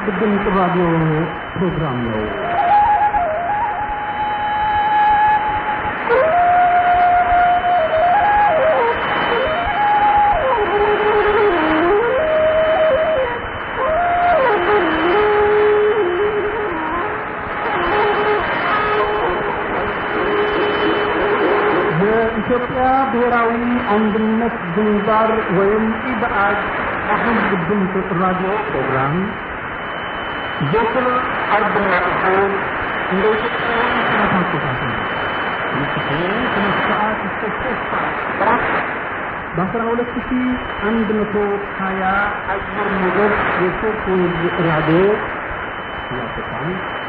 ድምፅ ራዲዮ ፕሮግራም ነው። የኢትዮጵያ ብሔራዊ አንድነት ግንባር ወይም ኢብአድ የህዝብ ድምፅ ራዲዮ ፕሮግራም ዘወትር አርብና እሁድ እንደ ኢትዮጵያ ሰዓት አቆጣጠር ምሽቱ ሁለት ሰዓት እስከ ሶስት ሰዓት ጠዋት በአስራ ሁለት ሺ አንድ መቶ ሀያ አየር ሞገድ የሶስት ራዲዮ ያሰጣል